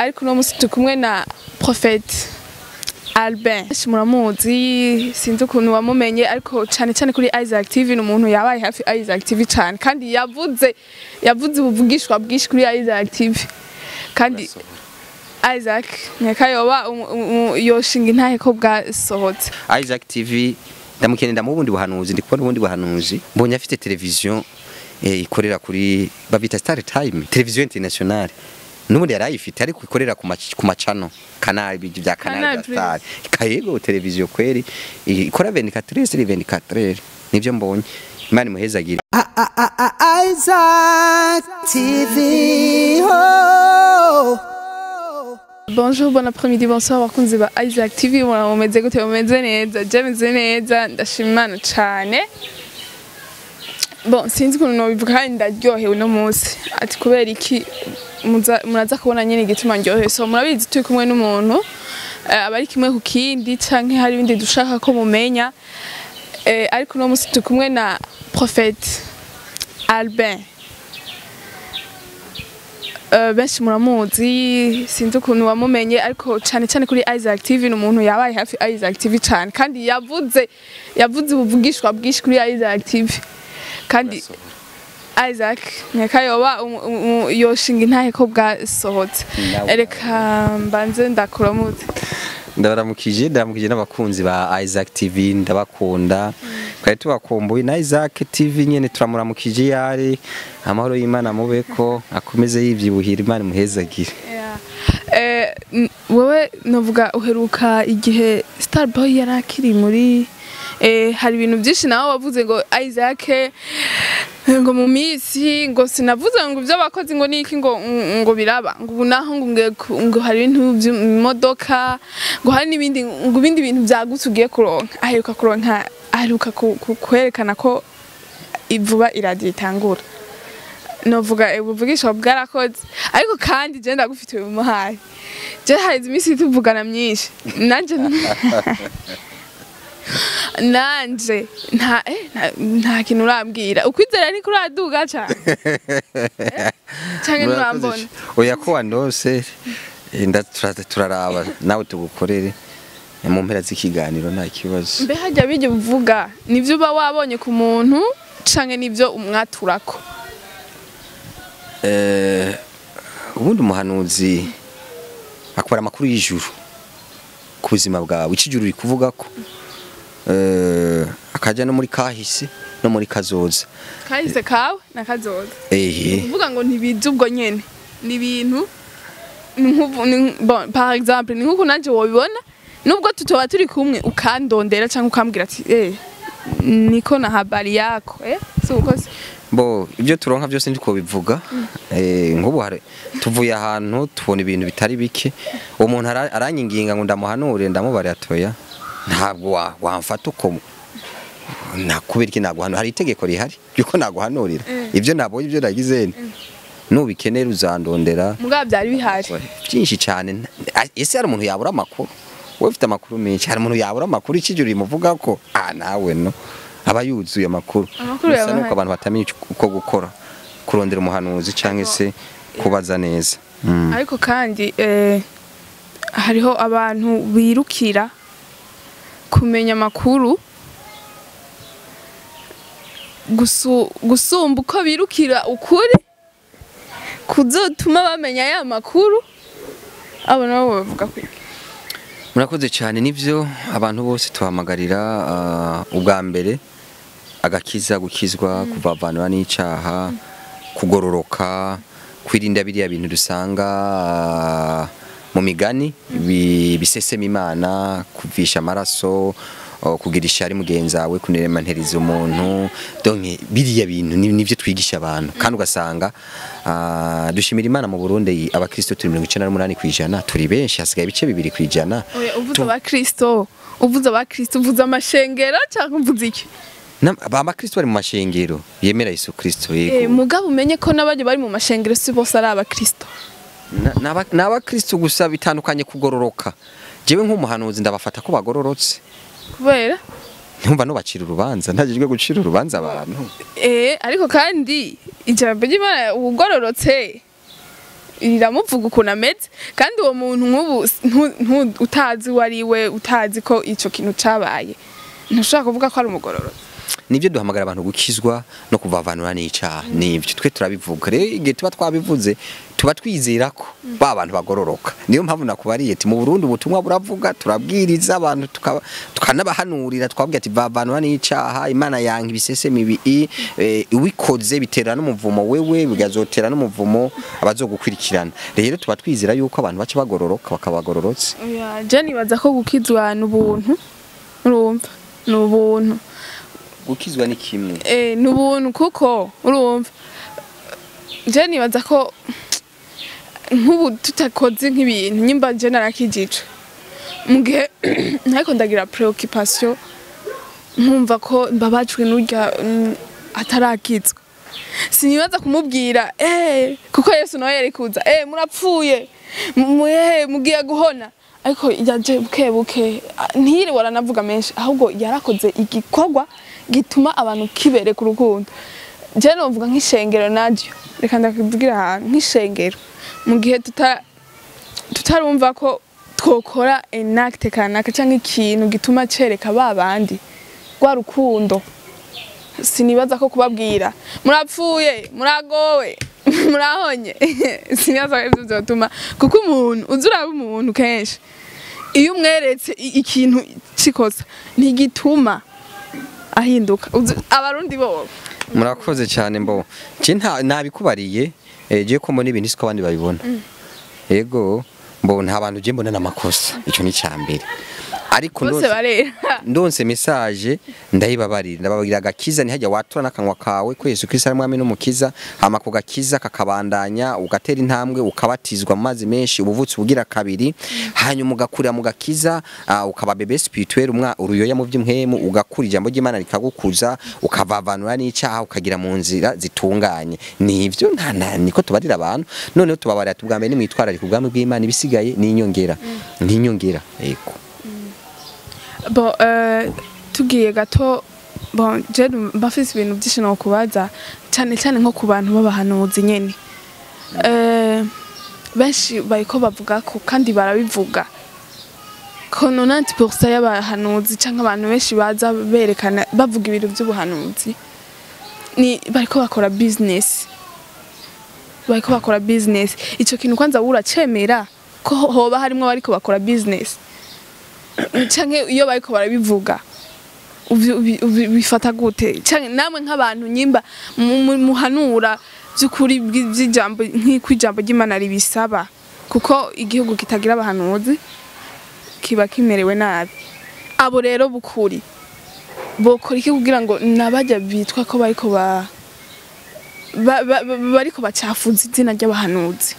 ariko uno munsi turi kumwe na Prophète Albin Benshi muramuzi sinzi ukuntu wamumenye ariko cyane cyane kuri Isaac TV ni umuntu yabaye hafi Isaac TV cyane kandi yavuze yavuze ubuvugishwa bwinshi kuri Isaac TV kandi Isaac nyakayoba yoshinga intahe ko bwasohotse Isaac TV ndamukeneye ndamubundi buhanuzi ndi kubona ubundi buhanuzi mbonye afite televiziyo eh, ikorera kuri babita Star Time televiziyo internationale nubundi yarayifite ariko ikorera ku mac- ku macano canal biji bya Canal canal Plus. Star kayego televiziyo kweri i- ikora 24 sur 24 nivyo mbonye imana imuhezagire Isaac TV. Oh. Bonjour, bon après-midi, bonsoir, abakunzi ba Isaac TV, mura mumeze gute mumeze neza, je meze neza, ndashima Imana cane. Bon, sinzi ukuntu nobivuga kandi ndaryohewe uno munsi. Ati kubera iki muza- muraza kubona nyene igituma ndyohewe. So murabizi turi kumwe n'umuntu eh, aba ari kimwe ku kindi canke hari ibindi dushaka ko mumenya. Eh, ariko uno munsi turi kumwe na Prophète Albin. Eh, benshi muramuzi sinzi ukuntu wamumenye ariko cyane cyane kuri Isaac TV ni umuntu yabaye hafi Isaac TV cyane kandi yavuze yavuze ubuvugishwa bwinshi kuri Isaac TV kandi Isaac nyakayoba yoshinga intahe ko bwasohotse Nawe. reka mbanze ndakuramutse ndabaramukije ndaramukije n'abakunzi ba Isaac TV ndabakunda twari tubakumbuye na Isaac TV nyene turamuramukije yari amahoro y'Imana mubeko akomeze yivyibuhira Imana imuhezagire Eh, n- wowe novuga uheruka igihe Starboy yari akiri muri eh, hari ibintu byinshi nawe wavuze ngo Isaac eh, ngo mu minsi ngo sinavuze ngo ibyo bakoze ngo niki ngo ngo biraba ngo ubu naho ngo ngiye ku- ngo hari ibintu by'imodoka ngo hari n'ibindi ngo ibindi bintu byagutse ugiye kuronka aheruka kuronka aheruka ku- ku- kwerekana ko ivuba iradiyo itangura novuga ubuvugisha bwarakoze ariko kandi je ndagufitiwe mu muhaye je harize iminsi tuvugana myinshi nanje nanje nta eh, nta- nta kintu urambwira ukwizera ni kuraduga cane Eh? canke nturambona oya ko wandose eh, nda- tura- turaraba nawe tugukorere eh, mu mpera z'ikiganiro nta kibazo mbe hajya bijya uvuga nivyo uba wabonye ku muntu canke nivyo umwaturako Eh, ubundi umuhanuzi akora amakuru y'ijuru ku buzima bwawe ikijuru uri kuvuga ko eh, akajya no muri kahise no muri kazoza kahise kawe nakazoza ehe kuvuga ngo ntibizi ubwo nyene ni ibintu ni nk'ubu- ni- bon, par exemple ni nk'uko nanje wobibona nubwo tutoba turi kumwe ukandondera cyangwa ukambwira ati eh niko na habari yako eh si uko se bo ibyo turonka byose ndiko bivuga eh nk'ubu hari tuvuye ahantu tubona ibintu bitari bike uwo muntu ara- aranyinginga ngo ndamuhanure ndamubare atoya ntabwo wa- wamfata uko nakubera iki naguhanura hari itegeko rihari yuko naguhanurira ibyo nabonye ibyo nagize nti nubikenera uzandondera mugabo byari bihari byinshi cyane Ah, ese hari umuntu yabura amakuru wowe ufite amakuru menshi hari umuntu yabura amakuru ikijuru rimuvuga ko ah nawe no aba yuzuye amakuru Amakuru Gusa yaba nuko ahari. abantu batamenya ico- uko gukora kurondera umuhanuzi cyangwa se kubaza neza Mm. ariko kandi eh, hariho abantu birukira kumenya amakuru gusu- gusumba uko birukira ukuri kuzotuma bamenya ya makuru abo nabo bavuga ko murakoze cyane nivyo abantu bose tuhamagarira ah, ubwa mbere agakiza gukizwa kuvavanura n'icaha kugororoka kwirinda biriya bintu dusanga ah, mu migani bi- bisesema imana kuvisha amaraso oh, kugira ishari mugenzi wawe kuneremanteriza umuntu donc biriya bintu ni- nivyo twigisha abantu kandi ugasanga ah, dushimira imana mu Burundi abakristo turi 98 kwijana turi benshi hasigaye ibice bibiri kwijana Oya, uvuze abakristo uvuze abakristo uvuze amashengero cyangwa uvuze iki Na- aba- abakristo bari mu mashengero yemera Yesu Kristo Eh, yego mugabo umenye ko n'abajya bari mu mashengero si bose ari abakristo Na- n'aba- ni abakristo gusa bitandukanye kugororoka jewe nk'umuhanuzi ndabafata ko bagororotse kubera ntumva nubacira urubanza ntajejwe gucira urubanza abantu Eh, ariko kandi ijambo ry'Imana ubugororotse riramuvuga ukuntu ameze kandi uwo muntu nk'ubu ntu- ntu- utazi uwo ari we utazi ko ico kintu cabaye ntushobora kuvuga ko ari umugororotsi nibyo duhamagara abantu gukizwa no kuvavanura n'icaha nibyo twe turabivuga rero igihe tuba twabivuze tuba twizera ko ba bantu bagororoka niyo mpamvu nakubariye ati mu Burundi ubutumwa buravuga turabwiriza abantu tukaba- tukanabahanurira twabwira ati vavanura n'icaha imana yanga ibisese mibi eh, uwikoze bitera n'umuvumo wewe bigazotera n'umuvumo abazogukurikirana rero tuba twizera yuko abantu baca bagororoka bakabagororotse Oya, je nibaza ko gukizwa ni ubuntu urumva ni ubuntu gukizwa ni kimwe Eh, ni ubuntu kuko urumva je nibaza ko nk'ubu tutakoze nk'ibintu nyimba je narakijijwe mu gihe ntariko ndagira preoccupation nkumva ko mbabajwe n'urya mm, atarakizwa sinibaza kumubwira eh kuko Yesu nawe yari kuza eh murapfuye mu- eh mugiye guhona ariko yaje buke buke ah, ntiyiri waranavuga menshi ahubwo yarakoze igikorwa gituma abantu kibere ku rukundo je novuga nk'ishengero naryo reka ndakubwira ahantu nk'ishengero mu gihe tuta tutarumva ko twokora enacte kanaka canke ikintu gituma cereka ba bandi rwa rukundo sinibaza ko kubabwira murapfuye muragowe murahonye sinibaza ko ivyo vyotuma kuko umuntu uzi uraba umuntu kenshi iyo umweretse i- ikintu cikosa ntigituma ahinduka Uzi- abarundi bobo murakoze cyane mbo je nta nabikubariye eh, je ko mbona ibintu siko abandi babibona yego mbo nta bantu je mbona n'amakosa ico ni cyambere ariko bose ndonse- barera ndonse message ndayibabarira ndababwira agakiza ntihajya watura n'akanwa kawe ko Yesu Kristo ari mwami n'umukiza hama ku gakiza kakabandanya ugatera intambwe ukabatizwa mu mazi menshi ubuvutsi bugira kabiri hanyuma ugakurira mu gakiza ah, ukaba bebe spirituel umwa uruyoya mu by'imhemu ugakura ijambo ry'Imana rikagukuza ukavavanura n'icyaha ukagira mu nzira zitunganye nivyo nta nta- niko tubarira abantu noneho tubabarira tubwa mbere nimwitwararika ubwami bw'Imana ibisigaye ni inyongera ni inyongera yego bo eh, tugiye gato bon je mba mfise ibintu byinshi no kubaza cyane cyane nko ku bantu b'abahanuzi nyene eh benshi bariko bavuga ko kandi barabivuga ko 90% y'abahanuzi cyangwa abantu benshi baza berekana bavuga ibintu by'ubuhanuzi ni bariko bakora business bariko bakora business ico kintu kwanza uracemera ko hoba harimo bariko bakora business canke iyo bariko barabivuga ubi- ubi- ubi- bifata gute canke namwe nk'abantu nyimba mu- mu- muhanura by'ukuri bw'i- by'ijambo nk'uko ijambo ry'Imana ribisaba kuko igihugu kitagira abahanuzi kiba kimerewe nabi abo rero bukuri bokora iki kugira ngo nabajya bitwa ko bariko ba ba- ba- ba- bariko bacafuza izina ry'abahanuzi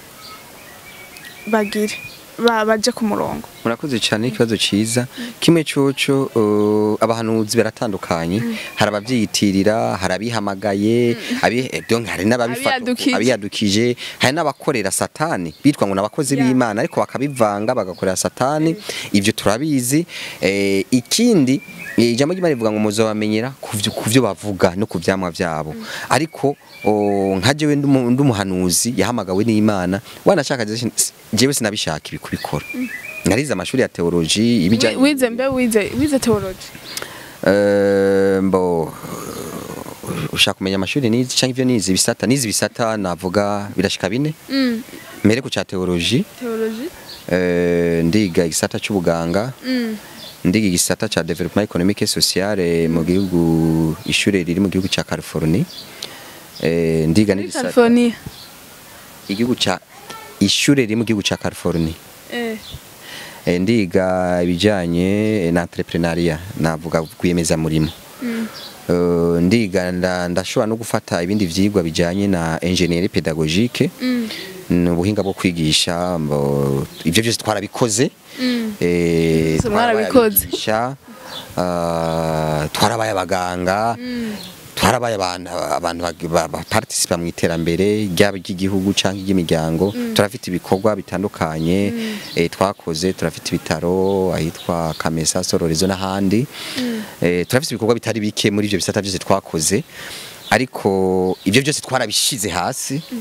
bagire ba- baje ku murongo murakoze cyane ikibazo cyiza kimwe cyoco uh, abahanuzi baratandukanye hari abavyiyitirira hari abihamagaye abi eh, donc hari n'ababifata Abiyadukije. abiyadukije hari n'abakorera satani bitwa ngo n'abakozi Yeah. b'Imana ariko bakabivanga bagakorera satani ivyo turabizi eh, ikindi eh, ijambo ry'Imana rivuga ngo muzobamenyera kuvyo kuvyo bavuga no kuvyamwa vyabo ariko o, nka jewe ndumu- ndumuhanuzi yahamagawe n'Imana wanashaka jewe sinabishaka ibi kubikora narize amashuri ya teoloji Wi- ibijyanye wize mbe wize wize theology Eh, mbo ushaka kumenya amashuri nizi cyangwa ivyo nizi bisata nizi bisata navuga birashika bine mm. mere ku ca teoloji theology eh, ndiga igisata c'ubuganga mm. ndiga igisata ca development economique et sociale mu gihugu ishure riri mu gihugu ca California eh, ndiga muri n'igisata California igihugu ca ishure riri mu gihugu ca California eh Eh, ndiga ibijyanye na entrepreneuria navuga kwiyemeza murimo mm. Eh, ndiga nda- ndashobora no gufata ibindi vyigwa bijyanye na ingénierie pédagogique Mm. ni ubuhinga bwo kwigisha mbo- ivyo byose twarabikoze Mm. eh, Mwese twarabaye mwarabikoze. abigisha, ah, twarabaye abaganga Mm. twarabaye abantu abantu bag- ba- ba- participa mu iterambere ryaba ry'igihugu cyangwa iry'imiryango turafite ibikorwa bitandukanye eh, twakoze turafite ibitaro ahitwa Kamesa Sororezo n'ahandi eh, turafite ibikorwa bitari bike muri ibyo bisata byose twakoze ariko ibyo byose twarabishize hasi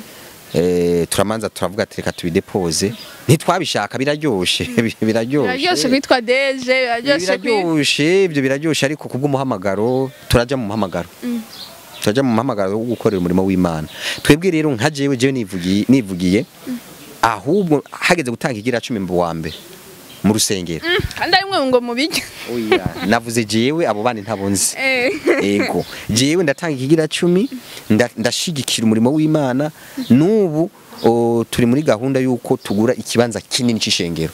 eh, turamanza turavuga ati reka tubidepoze ntitwabishaka biraryoshe biraryoshe biraryoshe kwitwa deje biraryoshe kwi biraryoshe ibyo biraryoshe ariko kubw'umuhamagaro turaja mu muhamagaro turaja mu muhamagaro wo gukorera umurimo w'imana twebwe rero nka jewe jewe nivugiye nivugiye ahubwo hageze gutanga igira cumi mu wa mbere mu rusengero kandi ari mwe ngo mubijya oya navuze jewe abo bandi ntabonzi Eh. ego jewe ndatanga ikigira cumi nda- ndashigikira umurimo w'imana n'ubu o, turi muri gahunda y'uko tugura ikibanza kinini c'ishengero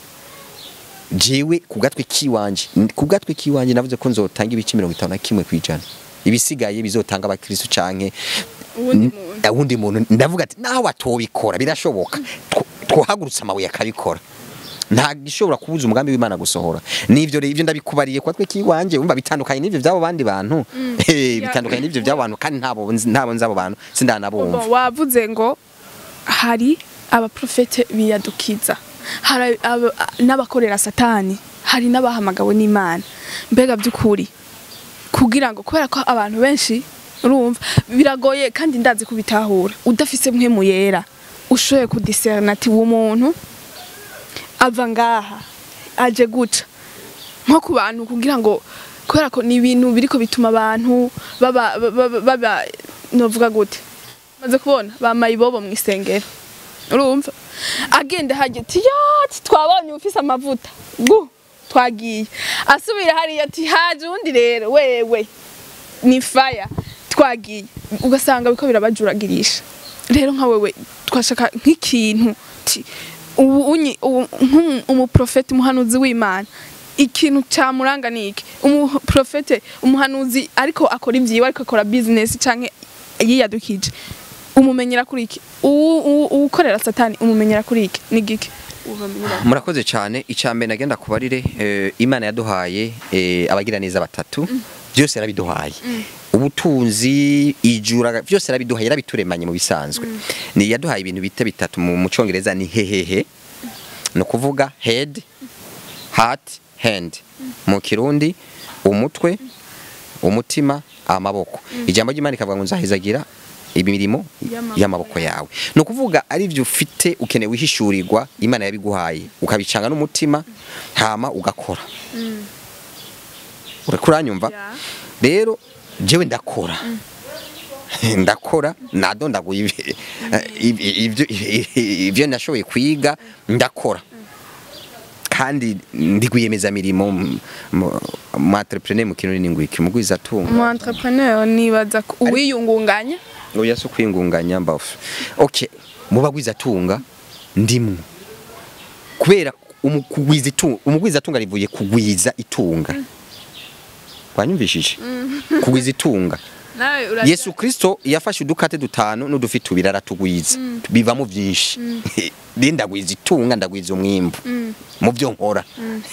jewe ku gatwe kiwanje ku gatwe kiwanje navuze ko nzotanga ibice mirongo itanu na kimwe kwijana ibisigaye bizotanga abakristo canke Uwundi muntu. uwundi muntu ndavuga ati nawe atobikora birashoboka Two- twohagurutsa amabuye akabikora nta gishobora kubuza umugambi w'Imana gusohora nivyo rero ivyo ndabikubariye kwa twe kiwanje umva bitandukanye n'ivyo by'abo bandi bantu Eh, bitandukanye n'ivyo by'abo bantu kandi ntabo nzi- ntabo nzi abo bantu sindanabumva Bo, wavuze ngo hari abaprofete biyadukiza hari aba- n'abakorera satani hari n'abahamagawe n'imana mbega by'ukuri kugira ngo kubera ko abantu benshi urumva biragoye kandi ndazi kubitahura udafise mpemu yera ushoboye kudiserana ati uwo muntu ava ngaha aje guca nko ku bantu kugira ngo kubera ko ni ibintu biriko bituma abantu baba baba, baba novuga gute maze kubona bamaye ibobo mu isengero urumva agenda hajya ati yati twabonye ufise amavuta gu twagiye asubira hariya ati haje undi rero wewe ni faya twagiye ugasanga biko birabajuragirisha rero nka wewe twashaka nk'ikintu ti ubu unyi ubu- nk'umu- umuprofeti umuhanuzi w'imana ikintu camuranga niki umuprofete umuhanuzi ariko akora ibyiwe ariko akora business canke yiyadukije umumenyera kuri iki uwu- uwu- uwukorera satani umumenyera kuri iki ni giki ubamenyera murakoze cyane icambere nagenda kubarire eh, imana yaduhaye eh, abagira neza batatu byose yarabiduhaye ubutunzi ijura byose yarabiduhaye yarabituremanye mu bisanzwe ni yaduhaye ibintu bita bitatu mu mu congereza ni hehehe ni ukuvuga head heart hand mu kirundi umutwe umutima amaboko ijambo ry'imana ikavuga ngo nzahizagira imirimo Y'amaboko y'amaboko yawe ni ukuvuga ari byo ufite ukeneye wihishurirwa imana yabiguhaye ukabicanga n'umutima hama ugakora uriko uranyumva Ya. rero jewe ndakora ndakora nadondaguye ibi- ibi- ibyo ibyo nashoboye kwiga ndakora kandi ndi kwiyemeza mirimo mu entrepreneur mu kintu n'ingwiki mugwiza tunga umu entrepreneur nibaza ko uwiyungunganya oya so kwingunganya mbafu okay mu bagwiza tunga ndimwe kubera umu- kugwiza itunga umugwiza tunga rivuye kugwiza itunga wanyumvishije kugwiza itunga nawe uraza Yesu Kristo yafashe udukate dutanu n'udufi tubiri aratugwiza bivamo byinshi rero ndagwiza itunga ndagwiza umwimbu mu byo nkora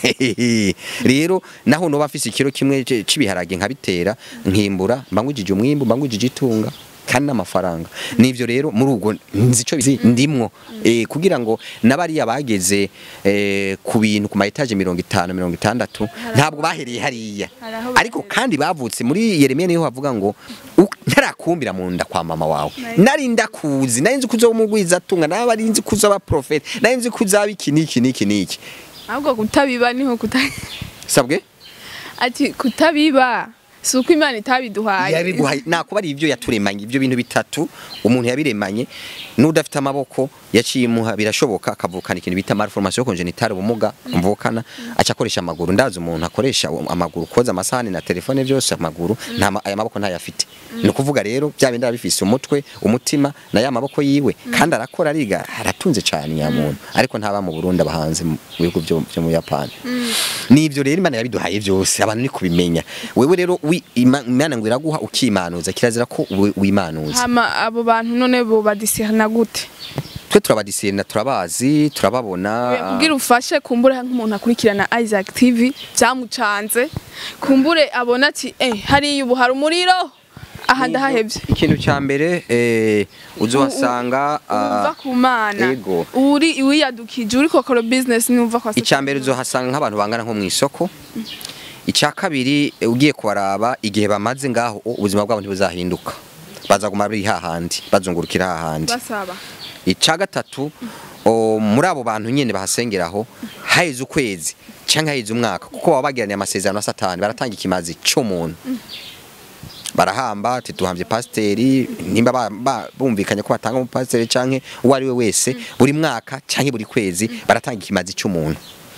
rero naho noba mfise ikiro kimwe c- c'ibiharage nkabitera nkimbura mba ngwijije umwimbu mba ngwijije itunga kandi n'amafaranga nivyo rero muri ubwo nzi ico bizi ndimwo eh, kugira ngo n'abariya bageze eh, ku bintu ku ma etage mirongo itanu mirongo itandatu ntabwo bahereye hariya Hari aho ariko kandi bavutse muri Yeremiya niho havuga ngo "U- ntarakumbira mu nda kwa mama wawe nari ndakuzi nari nzi kuzo umugwiza tunga nari nzi kuzo aba prophet nari nzi kuzaba iki niki niki niki ahubwo kutabiba niho kuta sabwe ati kutabiba si uko imana itabiduhaye yabiguhaye nakuba ari ibyo yaturemanye ibyo bintu bitatu umuntu yabiremanye n'udafite amaboko yaciye imuha birashoboka akavukana ikintu bita malformation congénitale ubumuga mvukana aca akoresha amaguru ndazi umuntu akoresha amaguru koza amasahani na telefone byose amaguru nta ma- aya maboko ntayafite ni ukuvuga rero bya bindi arabifise umutwe umutima na ya maboko yiwe kandi arakora ariga aratunze cyane ya muntu ariko ntaba mu Burundi abahanze mu bihugu byo byo mu Yapani nivyo rero imana yabiduhaye byose abantu ni kubimenya wewe rero wi- Ima- imana ngo iraguha ukimanuza kirazira ko wi- wimanuza hama abo bantu none bo badisirana gute twe turabadisirina turabazi turababona kugira ufashe kumbure nk'umuntu akurikirana Isaac TV byamucanze kumbure abona ati eh hariya ubu hari umuriro aha ndahahevye ikintu cya mbere eh, uzohasanga uva ah, ku mana ego. uri wiyadukije uri kokora business numva kwa icya mbere uzohasanga nk'abantu bangana nko mu isoko icya kabiri eh, ugiye kubaraba igihe bamaze ngaho ubuzima bwabo ntibuzahinduka bazaguma bari hahandi bazungurukira hahandi basaba ica gatatu o, muri abo bantu nyene bahasengeraho haheze ukwezi cyangwa haheze umwaka kuko baba bagiraniye amasezerano na satani baratanga ikimazi c'umuntu barahamba ati duhambye pasiteri nimba ba- ba- bumvikanye ko batanga umupasiteri canke uwo ari we wese buri mwaka canke buri kwezi baratanga ikimazi c'umuntu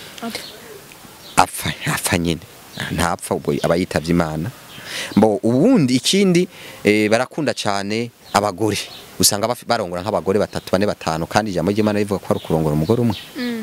apfa apfa nyine ntapfa ubwo aba yitavye imana mbo ubundi ikindi eh, barakunda cyane abagore usanga bafi- barongora nk'abagore batatu bane batanu kandi ijambo ry'imana rivuga ko ari ukurongora umugore umwe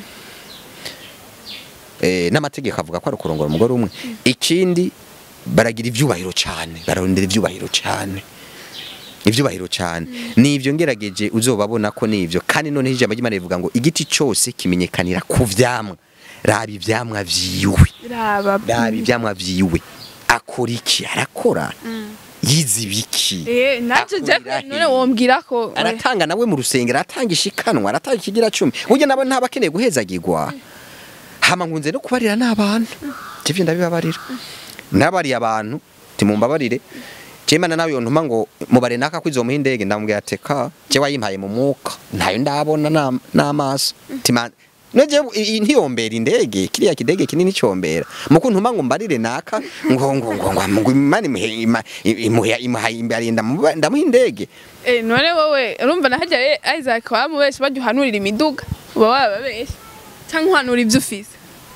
eh, n'amategeko avuga ko ari ukurongora umugore umwe ikindi baragira ivyubahiro cyane bararondera ivyubahiro cyane ivyubahiro cyane nivyo ngerageje uzobabona ko nivyo kandi noneho ijambo ry'imana rivuga ngo igiti cyose kimenyekanira ku vyamwa raba ivyamwa vyiwe raba raba ivyamwa vyiwe akora iki arakora yize ibiki eh nanje je Akurira none he? wombwira ko aratanga nawe mu rusengero aratanga ishikanwa aratanga ikigira cumi burya nabo ntabakeneye guhezagirwa hama nkunze no kubarira n'abantu ivyo ndabibabarira nabariye abantu timumbabarire Jemana nawe yontuma ngo mubare naka kwizomuha indege ndamubwira ati ka je wayimpaye mu mwuka ntayo ndabona na- n'amaso tima Noje ntiyombera indege kiriya kidege kinini cyombera muko ntuma ngo mbarire naka ngo ngo ngo ngo ngo imana imuhe ima- imuhe imuha imbere ndamuha ndamuha indege eh none wowe urumva nahajya eh, Isaac wamubeshe bajya uhanurira imiduga uba wababeshe cyangwa uhanura ibyo ufise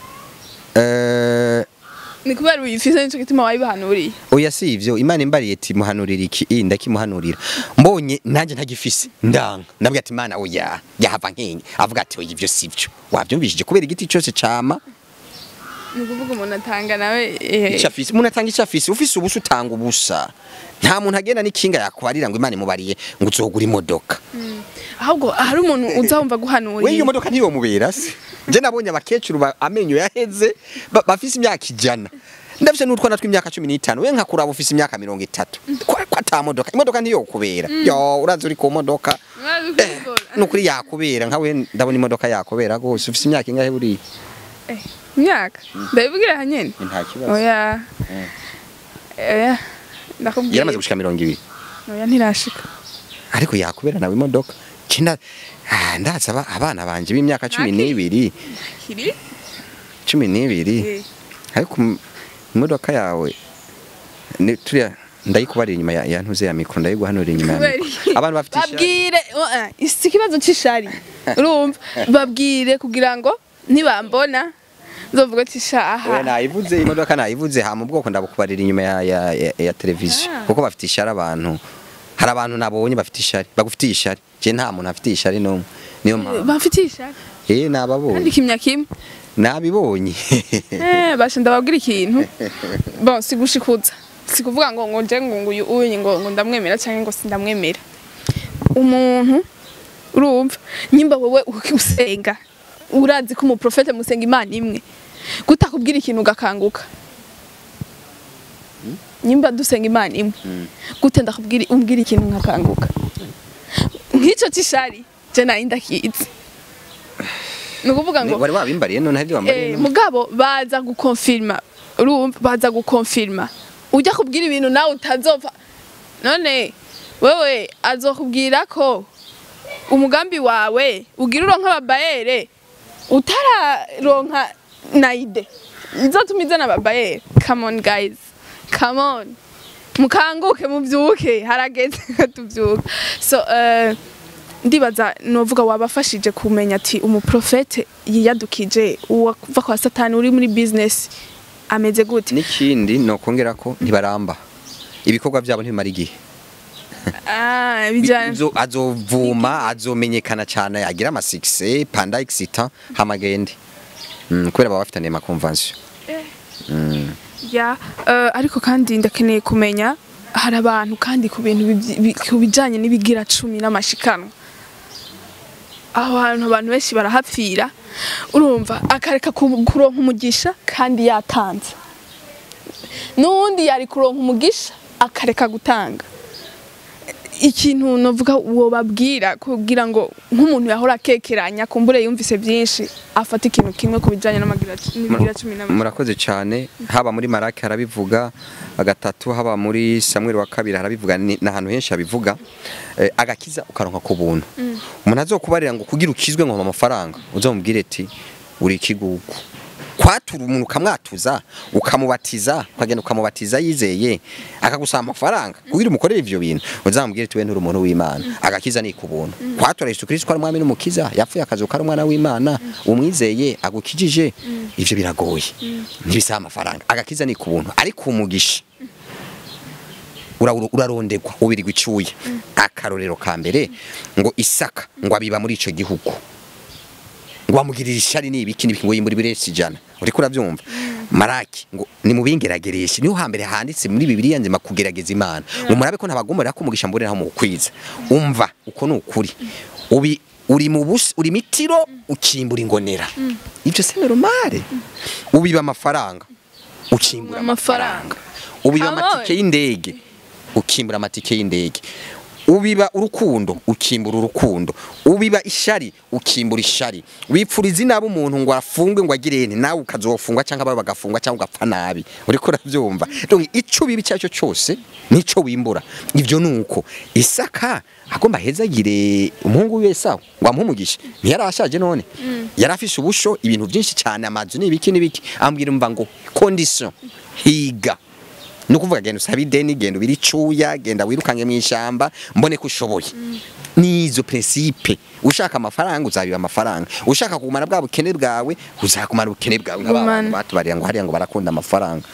eh ni kubera uyifise nico gituma wayibahanuriye oya si ivyo imana imbariye ati muhanurira iki i ndakimuhanurira mbonye nanjye ntagifise ndanga ndabwira ati imana oya yahava nkenye avuga ati oya ivyo sivyo wavyumvishije kubera igiti cyose cama ni ukuvuga umuntu atanga nawe eh, ico afise umuntu atanga ico afise ufise ubusa utanga ubusa nta muntu agenda n'ikinga yakwarira ngo imana imubariye ngo uzogura imodoka ahubwo hari umuntu uza wumva we iyo guhanurira modoka ntiyomubera se je nabonye abakecuru ba- amenyo yaheze ba- bafise imyaka ijana ndafise n'utwana tw'imyaka cumi n'itanu we nkakuraba ufise imyaka mirongo itatu ko ko ata modoka imodoka ntiyokubera yo urazi uri ku modoka Mwazi Eh, kubikora. nukuri yakubera nkawe ndabona imodoka yakubera rwose ufise imyaka ingahe buriya Eh, imyaka ndabivugira hanyene nta kibazo oya oya ndakubwira yaramaze gushika mirongo ibiri oya ntirashika ariko yakubera nawe imodoka kina ah, ndaza aba- abana banje b'imyaka cumi Naki? n'ibiri kiri cumi n'ibiri Eh, ariko im- imodoka yawe ni turiya ndayikubarira inyuma ya, ya ntuze ya mikro ndayiguhanurira inyuma ya kubera mikro iki? abantu bafite ishari babwire oya, si ikibazo c'ishari urumva babwire kugira ngo nibambona nzovuga ati Oya, shaha nayivuze imodoka nayivuze ha mu bwoko ndabukubarira inyuma ya, ya, ya, ya televiziyo Ah. kuko bafite ishari abantu hari abantu nabonye bafite ishari bagufitiye ishari je nta muntu afite ishari n'umwe niyo mpamvu bamfitiye ishari eh kandi nababonye kimya kimwe nabibonye Eh, basha ndababwira ikintu bon sigushikuza sikuvuga ngo ngo nje ngo nguyu uyu ngo ngo ndamwemera cyangwa ngo sindamwemera umuntu urumva nyimba wowe usenga urazi ko umuprofete musenga imana imwe gutakubwira ikintu ugakanguka nyimba dusenga imana imwe gute ndakubwira umbwira ikintu nkakanguka nk'icyo cy'ishari je nayo ndakizi ni ukuvuga ngo wari wabimbariye none hari wambariye Eh, none? mugabo baza gukonfirma urumva baza gukonfirma ujya kubwira ibintu nawe utazopfa none wewe azokubwira ko umugambi wawe ugira uronka ababayere utararonka naide izotuma izana ababayere come on guys come on mukanguke mubyuke harageze ko tubyuka so eh, ndibaza novuga wabafashije kumenya ati umuprofete yiyadukije uwava kwa satani uri muri business ameze gute n'ikindi nokongera ko ntibaramba ibikorwa byabo ntibimara igihe ah bijyana Azo- azovuma azomenyekana cyane agira amasikise panda exita hamagende mm, kubera baba bafitaniye amakonvansiyo mm. ya eh, ariko kandi ndakeneye kumenya hari abantu kandi ku bintu bibyi- bi- ku bijyanye n'ibigira cumi n'amashikanwa aho hantu abantu benshi barahapfira urumva akareka ku- kuronka umugisha kandi yatanze n'uwundi yari kuronka umugisha akareka gutanga ikintu novuga uwo babwira kugira ngo nk'umuntu yahora akekeranya kumbure yumvise byinshi afata ikintu kimwe ku bijyanye n'amagira cumi n'abiri murakoze cyane haba muri marake harabivuga gatatu haba muri samweri wa kabiri harabivuga ni ni ahantu henshi habivuga Eh, agakiza ukaronka ku buntu umuntu azokubarira ngo kugira ukizwe ngo amafaranga uzamubwire ati uri ikigugu kwatura umuntu ukamwatuza ukamubatiza ukagenda ukamubatiza yizeye akagusaba amafaranga kugira umukorere ivyo bintu uzamubwire ati we nturi umuntu w'imana agakiza ni ku buntu kwatura yesu kristo ko ari umwami n'umukiza yapfuye akazuka ari umwana w'imana umwizeye agukijije ivyo biragoye ntibisaba amafaranga agakiza ni ku buntu ariko umugisha ura- urarondegwa ubirirwa icuye akarorero ka mbere ngo isaka ngo abiba muri ico gihugu ngo amugirira ishari n'ibiki n'ibiki ngo yimbura ibiresi ijana uriko urabyumva maraki ngo ni mu bingeragereshe niho hambere handitse muri bibiliya nzima kugerageza imana ngo murabe ko ntabagomera ko umugisha mboneraho mu kwiza umva uko ni ukuri ubi uri mu busi uri mitiro ukimbura ingonera ibyo se normale ubiba amafaranga ukimbura amafaranga ubiba Amoy. amatike y'indege ukimbura amatike y'indege ubiba urukundo ukimbura urukundo ubiba ishari ukimbura ishari wipfuriza inaba umuntu ngo afungwe ngo agire nti nawe ukazofungwa cyangwa abawe bagafungwa cyangwa ugapfa nabi uriko urabyumva donc ico biba icyo cyose nico wimbura ivyo nuko isaka agomba hezagire umuhungu wiwe sawa ngo amuhumugishe ntiyari ashaje none yari afise ubusho ibintu byinshi cyane amazu n'ibiki n'ibiki ambwira umva ngo condition higa ni ukuvuga genda usabe ideni genda ubiri icuya genda wirukange mu ishyamba mbone ko ushoboye ni izo principe ushaka amafaranga uzabiba amafaranga ushaka kugumana bwa bukene bwawe uzakumara ubukene bwawe nk'abantu Gumana. batubarira ngo hariya ngo barakunda amafaranga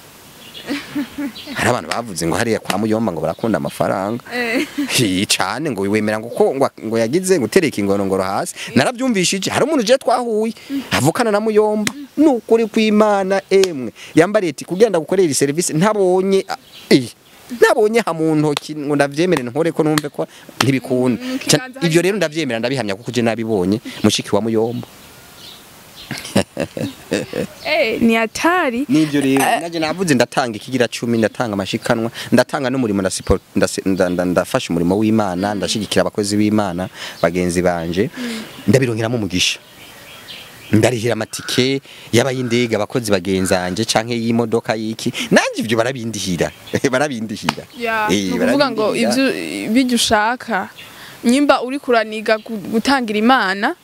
hari abantu bavuze ngo hariya kwa muyomba ngo barakunda amafaranga Hi, cane ngo wemera ngo ko ngo, ngo yagize ngo tereka ingorongoro hasi narabyumvishije hari umuntu je twahuye avukana na muyomba nukuri kw'imana emwe yambariye ati kugenda gukorera iyi service ntabonye ah, eh, ntabonye ha mu ntoki ngo ndavyemere nkore ko numve ko ntibikunda Mm, Ca- kiganza ivyo hari- rero ndavyemera ndabihamya kuko je nabibonye mushiki wa muyomba eh ni hatari nivyo rero naje navuze ndatanga ikigira cumi ndatanga amashikanwa ndatanga n'umurimo nda support ndase- nda- nda- ndafasha umurimo w'Imana ndashigikira abakozi b'Imana bagenzi banje ndabironkeramo umugisha ndarihira amatike y'abayindege abakozi bagenzanje canke y'imodoka yiki nanje ivyo barabindihira barabindihira ya Eh, ni ukuvuga ngo barabindihira. ibyo ibyo ushaka nyimba uri kuraniga gu- gutangira imana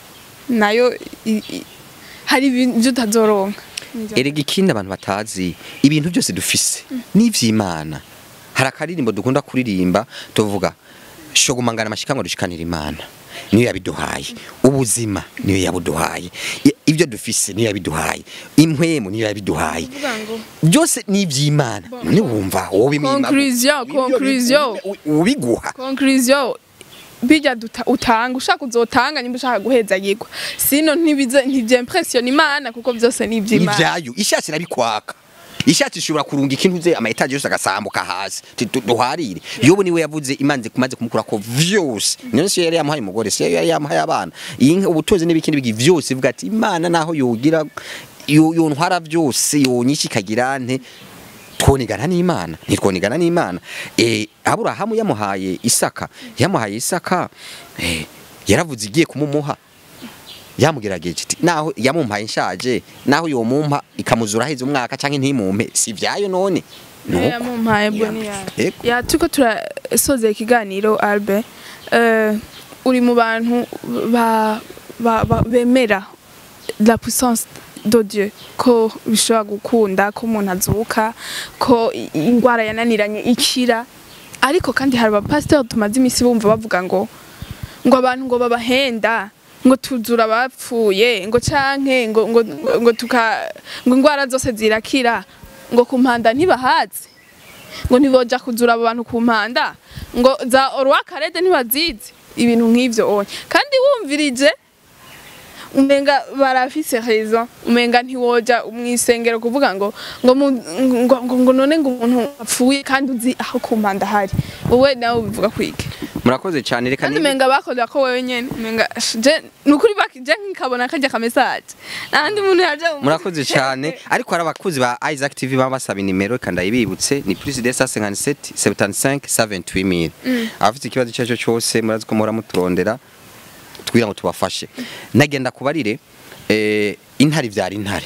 nayo i- i- hari ibyo utazoronka erega ikindi abantu batazi ibintu byose dufise n'ivy'imana hari akaririmbo dukunda kuririmba tuvuga shogumangana amashikanwa dushikanira imana niyo yabiduhaye ubuzima niyo yabuduhaye I- ibyo dufise niyo yabiduhaye impwemu niyo yabiduhaye kuvuga ngo byose ni iby'imana none wumva wowe imima- Conclusion, ibyo bi- conclusion. u- ubiguha conclusion bijya duta- utanga ushaka uzotanga nyimba ushaka guheza yigwa sino ntibize ntivyempressiona imana kuko byose ni iby'imana ivyayo ishatsi irabikwaka ishatsi ishobora kurunga ikintu ze amayetaje yose agasambuka hasi Ti- tu- duharire yobu niwe yavuze imanze kumaze kumukura ko vyose none siyo yari yamuhaye umugore siyo yari yamuhaye abana iyi nka ubutunzi n'ibikindi bigi vyose ivuga ati imana naho yogira yo- yontwara vyose yonyisha ikagira nte twonigana n'imana ntitwonigana n'imana eh aburahamu yamuhaye isaka yamuhaye isaka eh yaravuze igiye kumumuha yamugerageje iti naho yamumpaye nshaje naho yomumpa ikamuzura heze umwaka canke ntimumpe si vyayo none Nuko. yamumpaye Ya- boni yawe Yego. ya turiko turasoza ikiganiro Albert eh, uri mu bantu ba, ba, ba, bemera la puissance de Dieu ko bishobora gukunda ko umuntu azuka ko i- ingwara yananiranye ikira ariko kandi hari abapasiteri tumaze iminsi bumva bavuga ngo ngo abantu ngo babahenda ngo tuzura abapfuye ngo canke ngo ngo ngo tuka ngo ingwara zose zirakira ngo ku mpanda ntibahazi ngo ntiboja kuzura abo bantu ku mpanda ngo za orwa karede ntibazizi ibintu nk'ivyo onye kandi wumvirije umenga barafise raison umenga ntiwoja mwisengero kuvuga ngo ngo mu- ngo ngo, ngo none ngo umuntu apfuye kandi uzi aho ku mpanda hari wowe nawe ubivuga kwike murakoze cyane reka kandi ni menga bakoze ko wewe nyene menga je nukuri bakije nkabona kajya ka message nandi muntu yaje murakoze cyane ariko hari abakozi ba Isaac TV baba basaba inimero reka ndayibibutse ni plus de 157 75 78000 abafite ikibazo icyo ari cyo cyose murazi ko muhora muturondera twira ngo tubafashe nagenda kubarire eh, intare ivyara intare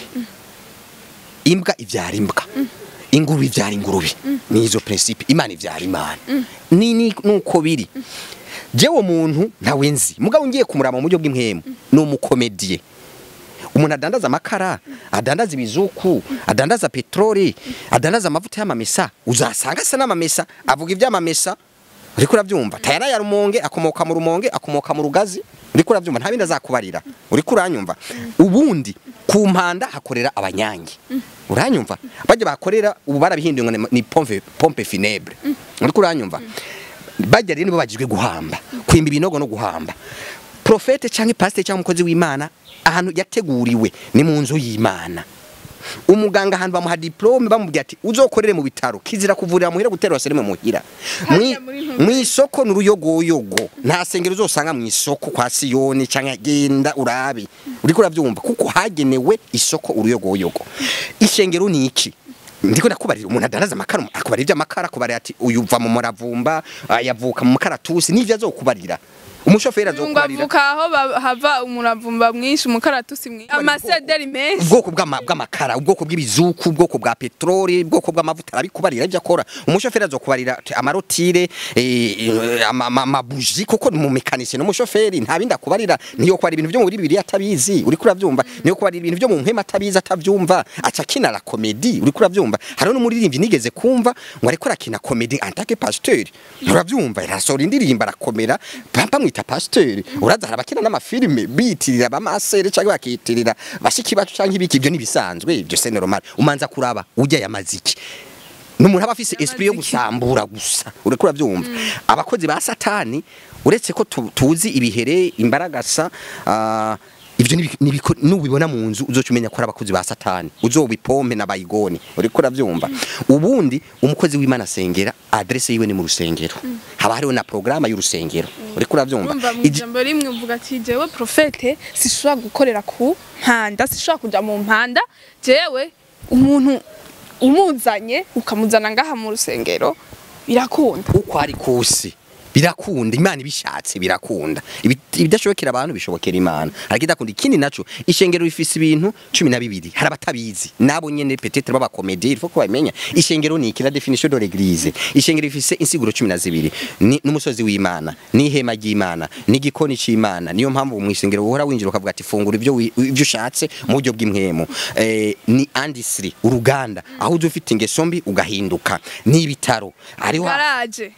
imbwa ivyara imbwa ingurube ivyara ingurube ni izo principe imana ivyara imana ni ni nuko biri jewe muntu ntawe nzi mugabo ngiye kumurama mu buryo bw'impwemu ni umukomediye umuntu adandaza amakara adandaza ibizuku adandaza peteroli adandaza amavuta y'amamesa uzasanga asa n'amamesa avuga iby'amamesa uriko urabyumva tayara ya rumonge akomoka mu rumonge akomoka mu rugazi uriko urabyumva nta bindi azakubarira uriko uranyumva ubundi ku mpanda hakorera abanyange uranyumva bajya bakorera ubu barabihinduye ngo ni- ni pompe pompe funèbre uriko uranyumva bajya rero nibo bagizwe guhamba kwimba ibinogo no guhamba profete cyangwa pasiteri cyangwa umukozi w'imana ahantu yateguriwe ni mu nzu y'imana umuganga ahantu bamuha diplome bamubwira ati uzokorere mu bitaro kizira kuvurira muhira guterura sereme muhira Hariya muri Ntumbwe. mu isoko ni uruyogoyogo nta sengero uzosanga mu isoko kwa siyoni cyangwa genda urabe uriko urabyumva kuko hagenewe isoko uruyogoyogo ishengero ni iki ndiko ndakubarira umuntu adaraza amakara akubarira iby'amakara akubarira ati uyu uva mu muravumba ah, yavuka mu mukaratusi n'ivyo azokubarira umushoferi ngo azokubarira avuka aho ba- hava umuravumba mwinshi umukaratusi mwinshi amasederi menshi ubwoko bw'ama- bw'amakara ubwoko bw'ibizuku ubwoko bwa peteroli ubwoko bw'amavuta arabikubarira ibyo akora umushoferi azokubarira ati, amarotire eh, eh, ama- ama- amabuji kuko ni umumekanisye n'umushoferi nta bindi akubarira niyo kubarira ibintu byo muri bibiri atabizi uriko urabyumva niyo kubarira ibintu byo mu mpema atabizi atabyumva aca akina la komedi uriko urabyumva hariho n'umuririmbyi nigeze kumva ngo ariko arakina komedi antake pasiteri urabyumva arasohora indirimbo arakomera bamwita pasiteri uraza hari abakina n'amafilime biyitirira abamasere cyangwa bakiyitirira bashiki bacu cyangwa ibiki ibyo nibisanzwe ibyo se normal umanza kuraba ujya yamaziki numuntu aba afise esprit yo gusambura gusa ureko urabyumva abakozi ba satani uretse ko tu- tuzi ibihere imbaragasa ah, ivyo nibi- nibiko- nubibona mu nzu uzoca umenya ko ari abakozi ba satani uzobipompe na bayigoni uriko urabyumva ubundi umukozi w'imana asengera adresse yiwe ni mu rusengero haba hariho na programa y'urusengero uriko urabyumva urumva mu Iji- ijambo rimwe uvuga ati jewe profete sishobora gukorera ku mpanda sishobora kuja mu mpanda jewe umuntu umuzanye ukamuzana ngaha mu rusengero birakunda uko ari kose birakunda imana ibishatse birakunda Ibi- ibidashobokera abantu bishobokera imana ariko idakunda ikindi naco ishengero rifise ibintu cumi na bibiri hari abatabizi nabo nyene petetre b'abakomedi il faut ko babimenya ishengero ni iki la definition de l'église ishengero rifise insiguro cumi na zibiri ni n'umusozi w'imana n'ihema ry'imana n'igikoni c'imana niyo mpamvu mu ishengero uhora winjira ukavuga ati fungura ibyo wi- ibyo ushatse mu buryo bw'impwemu eh, ni industry uruganda aho uza ufite ingeso mbi ugahinduka n'ibitaro hariho garaje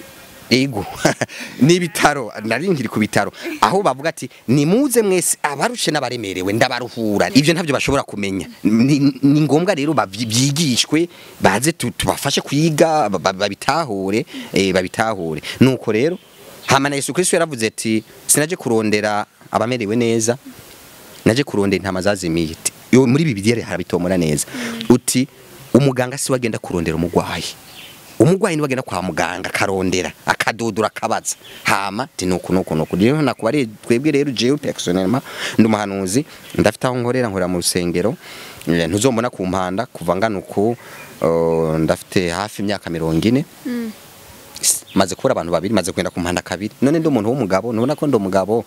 ego n'ibitaro nari nkiri ku bitaro aho bavuga ati nimuze mwese abarushe n'abaremerewe ndabaruhura ibyo ntabyo bashobora kumenya ni, ni ngombwa rero babyi- byigishwe baze tu- tubafashe kwiga ba- ba- babitahure eh, babitahure nuko rero hama na Yesu Kristo yaravuze ati sinaje kurondera abamerewe neza naje kurondera intama zazimiye Ati, yo muri bibiliya harabitomora neza uti umuganga si wagenda kurondera umugwayi umugwayi ni wagenda kwa muganga akarondera akadodora akabaza hama ti nuko nuko nuko rero nakubari twebwe rero jewe personnellement ndi umuhanuzi ndafite aho nkorera nkorera mu rusengero Eh, ntuzombona ku mpanda kuva ngana uku uh, ndafite hafi imyaka mirongo ine S- maze kubura abantu babiri maze kwenda ku mpanda kabiri none ndi umuntu w'umugabo nubona ko ndi umugabo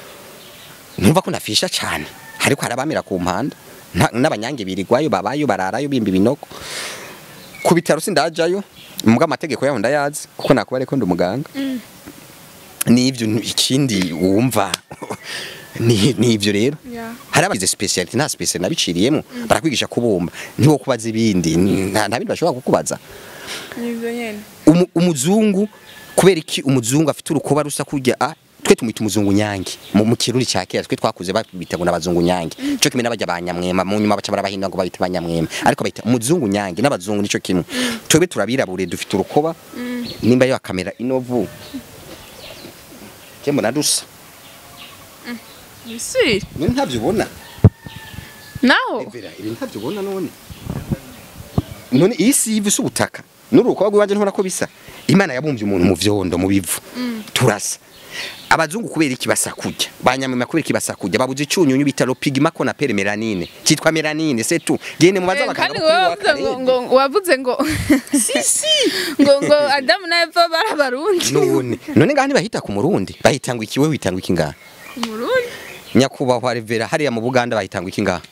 numva ko ndafisha cyane ariko harabamira ku mpanda nta- n'abanyange birigwayo babayo bararayo bimba ibinogo ku bitaro sindajayo mbwa amategeko yaho ndayazi kuko nakubare ko ndi umuganga n'ivyo n- ikindi wumva ni ni ivyo rero Yeah. hari abagize speciality nta speciality nabiciriyemo barakwigisha kubumba ntiwo kubaza ibindi nta nta bindi bashobora kukubaza nivyo nyene umu, umuzungu kubera iki umuzungu afite urukoba rusa kurya a twe tumwita umuzungu nyange mu, mu kirundi cya kera twe twakuze babita ngo n'abazungu nyange cyo kimwe n'abajya banyamwema mu nyuma baca barabahindura ngo babita banyamwema ariko bayita umuzungu nyange n'abazungu nico kimwe twebwe turabirabure dufite urukoba nimba yo kamera inovu je mbona dusa bisi ni ntavyo ubona naho Evera ibi ntavyo ubona none none iyi si yivu ubutaka n'urukoba rw'iwanje ntubona ko bisa imana yabumbye umuntu mu vyondo mu bivu turasa abazungu kubera iki basakujya banyamama kubera iki basakujya babuze icyunyunyu bita pigma qu'on appelle melanine cyitwa melanine c'est tout gene mubaza Eh, abaganga kandi bo wowe kuri wavuze ngo wa ngo wavuze ngo ngo ngo Adamu na Eva bari abarundi none none ngaha ntibahita ku murundi bahitangwa iki wewe witangwa iki ngaha umurundi nyakubahwa revera hariya mu buganda bahitangwa iki ngaha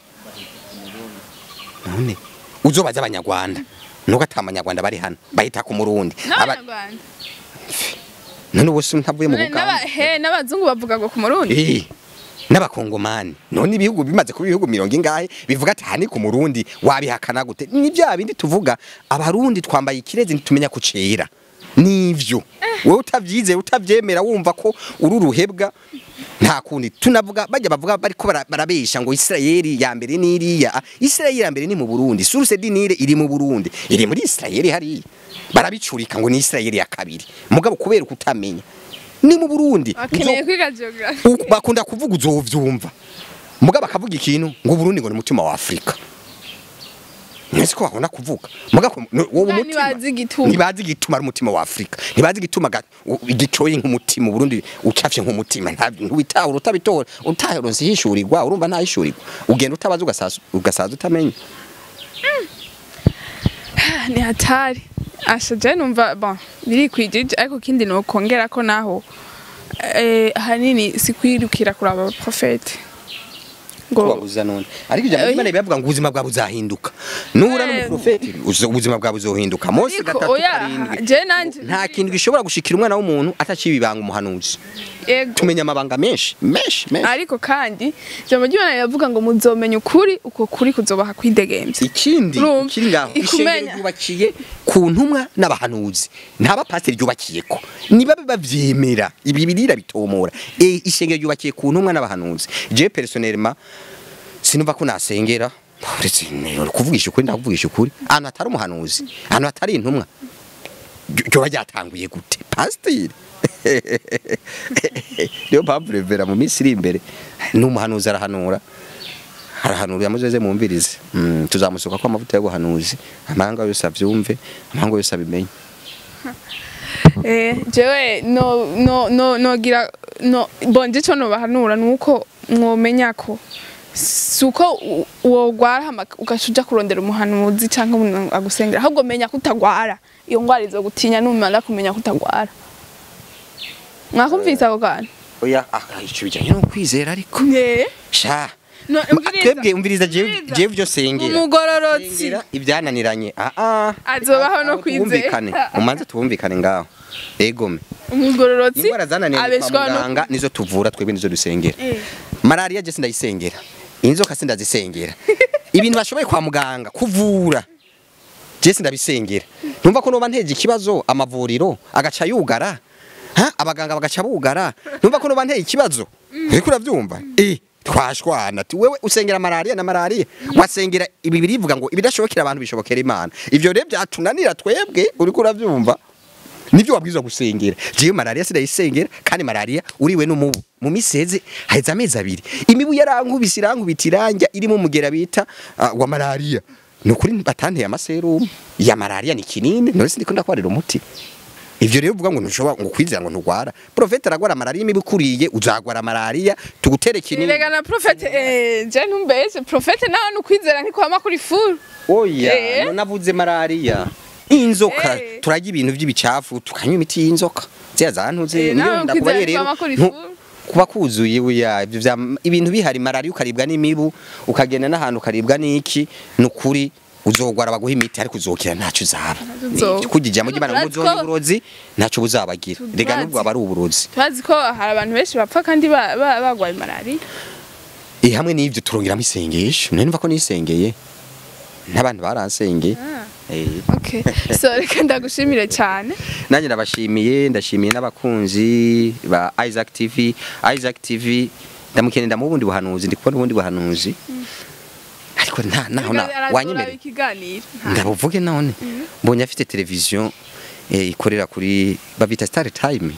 none uzobaza abanyarwanda nuko ata abanyarwanda bari hano bahita ku murundi Aba- n'abanyarwanda none ubu si ntavuye mu None n'aba- buganda he n'abazungu bavuga ngo ku murundi Eh, n'abakongomani none ibihugu bimaze kuba ibihugu mirongo ingahe bivuga ati aha ni ku murundi wabihakana gute ni bya bindi tuvuga abarundi twambaye ikirezi ntitumenya kucera nivyo wowe utavyize utavyemera wumva ko uri uruhebwa nta kundi tunavuga bajya bavuga bariko bara- barabesha ngo Isirayeli ya mbere n'iriya Ah, Isirayeli ya mbere ni mu Burundi source dinire iri mu Burundi iri muri Isirayeli hariya barabicurika ngo ni Isirayeli ya kabiri mugabo kubera kutamenya ni mu Burundi bakeneye Uzo- kwiga geography U- bakunda kuvuga uzovyumva muga bakavuga ikintu ngo Burundi ngo ni umutima wa Afrika mwese ko bakunda kuvuga muga ko- no- wowe Muga umutima ntibazi igituma. ntibazi igituma ari umutima wa Afrika ntibazi igituma ga- u- igicoye nk'umutima Burundi ucafye nk'umutima nta- ntubitahura utabitora utaheronse hishurirwa urumva nta hishurirwa ugenda utabaza ugasaza ugasaza utamenya ni hatari asha je numva bon biri kwijije ariko kindi no kongera ko naho eh hanini sikwirukira kuraba profete ngo wabuza none ariko ijambo ry'Imana bivuga ngo ubuzima bwawe buzahinduka nuhura Eh. n'umuprofeti uzo- ubuzima bwawe buzohinduka Mose ariko gatatu oya karindwi je nanje nta kintu gishobora gushikira umwana w'umuntu atacibibanga umuhanuzi yego tumenya amabanga menshi menshi menshi ariko kandi ijambo ry'Imana yavuga ngo muzomenya ukuri uko kuri kuzobaha kwidegemvya ikindi Urumva? kiri ngaho Ikumenya. ishengero ryubakiye ku ntumwa n'abahanuzi nta bapasiteri ryubakiyeko niba bavyemera ibi birira bitomora e ishengero ryubakiye ku ntumwa n'abahanuzi je personnellement sinumva ko nasengera uretse ne- kuvugisha ukuri ndakuvugisha ukuri ahantu hatari umuhanuzi ahantu hatari intumwa ryo- ryoba ryatanguye gute pasiteri niyo mpamvu revera mu minsi iri imbere n'umuhanuzi arahanura arahanura muzeze mumvirize mm, tuzamusuka ko amavuta y'ubuhanuzi amahanga yose avyumve amahanga yose abimenye eh jewe no no no nogira no bonje cyo no bahanura nuko mwomenya ko suko wogwara ugashuja kurondera umuhanuzi canke umuntu agusengera ahubwo menya kutagwara iyo ngwara izo gutinya numara kumenya kutagwara mwakumvise ako kantu oya ah, ico bijanye no kwizera ariko eh sha No, Ma- umviriza, twebwe umviriza jewe umviriza. jewe vyo sengera umugororotsi Sengera ibyananiranye ah ah Azobaho no Aho twumvikane. kwizera. umanze tubumvikane ngaho egome umugororotsi indwara zananiye kwa abeshwaho no muganga nizo tuvura twebwe nizo dusengera Eh. malaria je sindayisengera inzoka sindazisengera ibintu bashoboye kwa muganga kuvura je sindabisengera numva ko noba nteje ikibazo amavuriro agaca yugara ha abaganga bagaca bugara numva ko noba nteye ikibazo uriko uravyumva eh twashwana ati wewe usengera malaria na malaria wasengera ibi birivuga ngo ibidashobokera abantu bishobokera imana ivyo rero byatunanira twebwe uriko uravyumva nivyo wabwirizwa gusengera jewe malaria sindayisengera kandi malaria uriwe n'umubu mu miseze haheze amezi abiri imibu yarankubise irankubita iranja irimo umugera bita uh, wa malaria nukuri batanteye amaserumu ya malaria ni kinini none sindiko ndakwarira umuti ivyo rero uvuga ngo ntushobora ngo kwizera ngo ntugwara profete aragwara malaria imibu ikuriye uzagwara malaria tugutere kinini Nirega na profete eh je ntumbese profete nawe nukwizera ntikwama kuri furu oya Eh. no navuze malaria inzoka Eh. turajya ibintu by'ibicafu tukanywa imiti y'inzoka ziya zantuze Eh, niyo nawe ndakubariye kwizera rero kwama kuri ntu- furu. kuba kuzuye buya ibyo vya- ibintu bihari malaria ukaribwa n'imibu ukagenda n'ahantu ukaribwa n'iki nukuri uzogwara baguha imiti ariko uzokira ntacyo uzaba Uzo- kujya mu gimana Turazi muzonya ko- uburozi ntacyo buzabagira Turazi. rega nubwo aba ari uburozi turazi ko hari abantu benshi bapfa kandi ba- ba- bagwaye malaria eh hamwe n'ivyo turongeramo isengesho none numva ko nisengeye n'abantu baransengeye eh okay so reka ndagushimire cyane nanjye ndabashimiye ndashimiye n'abakunzi ba Isaac TV Isaac TV ndamukeneye ndamu ubundi buhanuzi ndi kubona ubundi buhanuzi ariko nta naho na Aratora wanyemere ikiganiro ndabuvuge none mbonye afite televiziyo eh, ikorera kuri babita Star Time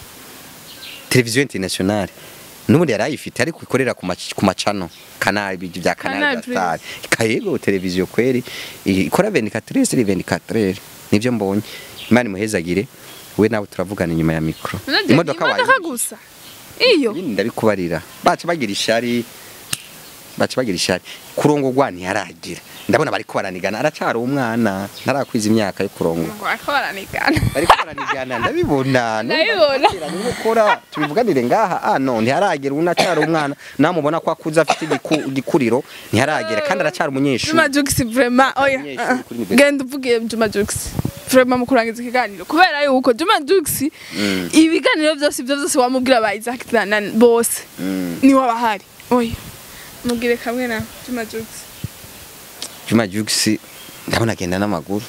televiziyo internationale n'ubundi yari ayifite ariko ikorera ku mac- ku macano canal ibyo bya canal Canal ya Star kayego televiziyo kweri ikora 24 sur 24 nivyo mbonye imana imuhezagire we nawe turavugana inyuma ya mikro imodoka wayo gusa iyo ibindi ndabikubarira baca bagira ishari baca bagira ishari kurongorwa ntiyaragira ndabona bariko baranigana aracara umwana ntarakwiza imyaka yo kurongora ngo ako baranigana bariko baranigana ndabibona Ndabibona. Juma Jux vraiment oya Umunyeshuri ah, ah. kuri university. genda uvugiye Juma Jux vraiment mu kurangiza ikiganiro kubera yuko Juma Jux ibiganiro byose ibyo byose wamubwira ba Isaac na bose ni wabahari oya mubwire kamwe na Juma Jux Juma Jux ndabona agenda n'amaguru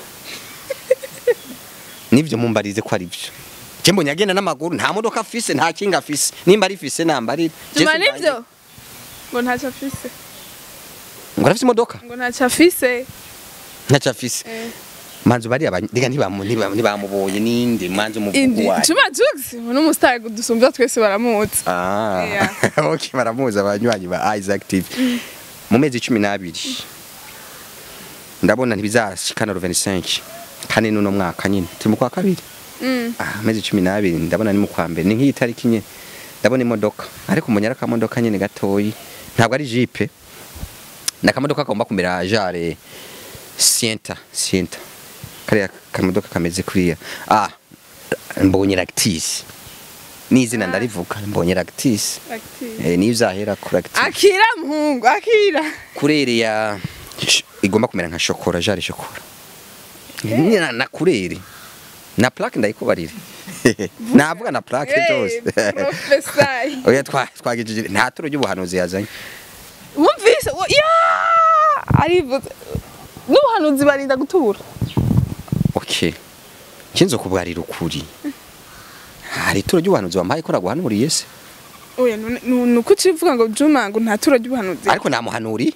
nivyo mumbarize ko ari byo je mbonye agenda n'amaguru nta modoka afise nta kinga afise nimba ari fise nambarira Juma nivyo ngo ntacyo afise ngo arafise imodoka ngo ntacyo afise ntacyo afise Eh. manzu bari abanyega ntibamu- ntibamu- ntibamubonye ninde manzu Indi umuvugo wayo Juma Jux ni umustar dusumbya twese baramuzi Ah, Yeah. okay baramuzi abanywanyi ba Isaac TV mu mezi cumi n'abiri ndabona ntibizashikana 25 kane nuno mwaka nyine turi mu kwa kabiri Mm. ah mezi cumi n'abiri ndabona ni mu kwa mbere ni nk'iyi tariki nyine ndabona imodoka ariko umunyara akamodoka nyine gatoyi ntabwo ari jipe ni akamodoka kagomba kumera jare sienta sienta kariya kamodoka kameze kuriya ah mbonye lactis n'izina ndarivuga mbonye lactis Active. eh, niyo uzahera kuri lactis akira muhungu akira kurere ya sh- igomba kumera nka shokora jare shokora na, na kurere na plaque ndayikubarire navuga na plaque byose Eh, professor oya twa twagejeje nta turo ry'ubuhanuzi yazanye wumvise wo- ya arivuze n'ubuhanuzi barinda gutura okay kinzo kubwarira ukuri hari turo ry'ubuhanuzi wampaye ko naguhanuriye se oya none- nu- nuko ucivuga ngo juma ngo nta tura ry'ubuhanuzi ariko namuhanuri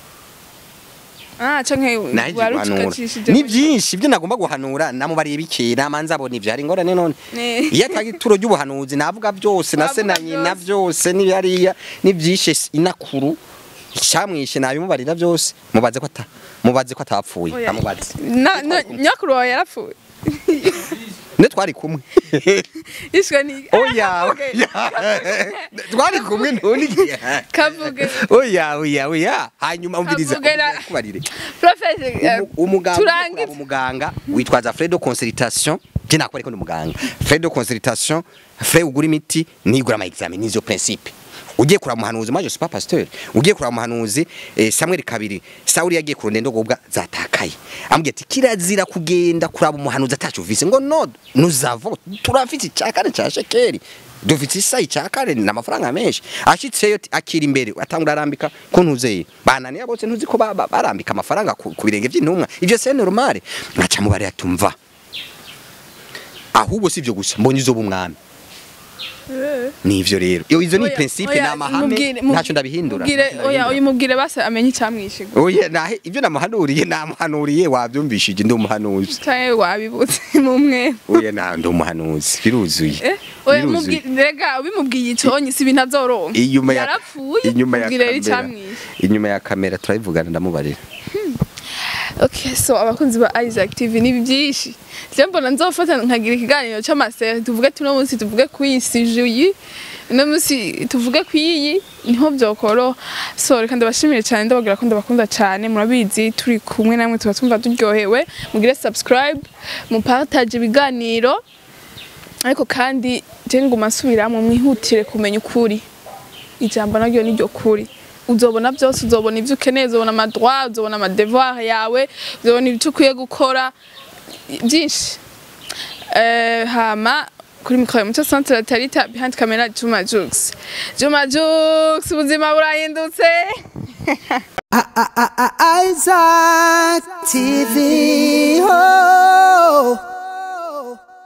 ah canke naje wari guhanura ucikacishije ni byinshi ibyo nagomba guhanura namubariye bikeye namanza abona ivyo hari ingorane none Ne. iyo atari ituro ry'ubuhanuzi navuga byose na se na Wavuga nyina byose. byose n'ibyariya n'ibyishe inakuru icyamwishe nabimubarira byose mubaze ko ata mubaze ko atapfuye Oya. amubaze Na- na- nyakuru wawe yarapfuye ne twari kumwe yishwe ni oya Kavuge. oya. twari kumwe ntuni kavuge oya oya oya hanyuma umviriza Kavugera. kubarire professor eh, Umu- umuganga turangize. ukuraba umuganga witwaza frais de consultation je nakore ko ni umuganga frais de consultation frais ugura imiti nigura ama examen nizo principe ugiye kuraba umuhanuzi maje super pasteur ugiye kuraba umuhanuzi eh, Samuel kabiri Sauli yagiye kurunda ndogobwa zatakaye ambwiye ati kirazira kugenda kuraba umuhanuzi atacuvise ngo no nuzavo turafite cyakane cha shekeri dufite isayi cyakare na amafaranga menshi ashitseyo ati, akira imbere atangura arambika ko ntuzeye bananiye bose ntuzi ko ba- ba- barambika amafaranga ku ku birenge by'intumwa ivyo c'est normal aca mubare atumva ahubwo sivyo gusa mbonye izo bumwami Eh. nivyo rero iyo izo ni Oya, principe oya, ni amahame mubwire- mub- ntacyo ndabihindura mubwire- ntacyo oya ndabihindura. uyu mubwire base amenye icyamwishe oya nahe ibyo namuhanuriye namuhanuriye wabyumvishije ndi umuhanuzi canke wabibutse mu mwe oya na ndi umuhanuzi biruzuye Eh, oya Biruzuye. mubwire rega ubimubwiye iconyi si ibintu azoronka inyuma ya yarapfuye inyuma ya mubwire rero kamera icyamwishe inyuma ya kamera turabivugana ndamubarira Okay, so abakunzi ba Isaac TV ni byinshi. Je mbona nzofata nkagira ikiganiro cy'amasere tuvuge tuno munsi tuvuge ku isi juyi. No munsi tuvuge ku iyi niho byokoro. So reka ndabashimire cyane ndabagira ko ndabakunda cyane murabizi turi kumwe namwe tuba tumva turyohewe. Mugire subscribe, mupartage ibiganiro. Ariko kandi je nguma nsubiramo mwihutire kumenya ukuri. ijambo naryo ni ryo kuri uzobona byose uzobona ibyo ukeneye uzobona amadroit uzobona amadevoir yawe uzobona ibyo ukwiye gukora byinshi Eh, hama kuri mikoro ya muco centre tarita behind camera Juma Jux Juma Jux ubuzima burahindutse Isaac TV. Oh.